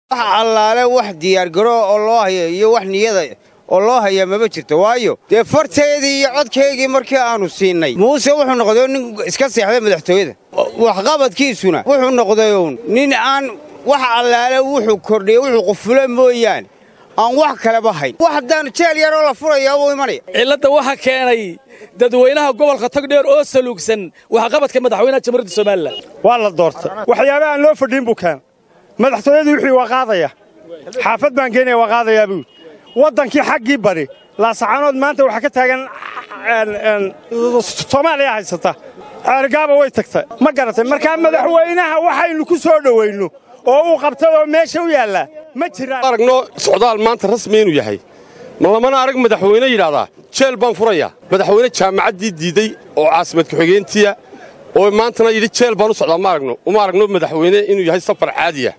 wax allaale wax diyaargaroo oo loo haya iyo wax niyada oo loo hayaa maba jirto waayo dee farteedii iyo codkaygii markii aannu siinnay muuse wuxuu noqday nin iska seexday madaxtooyada waxqabadkiisuna wuxuu noqday uun nin aan wax allaale wuxuu kordhiya wuxuu qufula mooyaane aan wax kaleba hayn wax haddaan jeel yaroo la furayaa wuu imanaya cilladda waxaa keenay dadweynaha gobolka togdheer oo saluugsan waxqabadka madaxweynaha jamhuuriyadda somalilan waa la doortay waxyaaba aan loo fadhiin buu keenay madaxtooyadii wixii waa qaadaya xaafad baan keenaya waa qaadayaa buu waddankii xaggii bari laasacaanood maanta waxaa ka taagan soomaaliya haysata ceergaaba way tagtay ma garatay markaa madaxweynaha waxaynu ku soo dhowayno oo uu qabtay oo meesha u yaallaa ma jiraan aragno socdaal maanta rasmi inuu yahay ma lamana arag madaxweyne yidhaahdaa jeel baan furayaa madaxweyne jaamacaddii diidey oo caasimad ku-xigeentiya oo maantana yidhi jeel baan u socdaa ma aragno uma aragno madaxweyne inuu yahay safar caadiya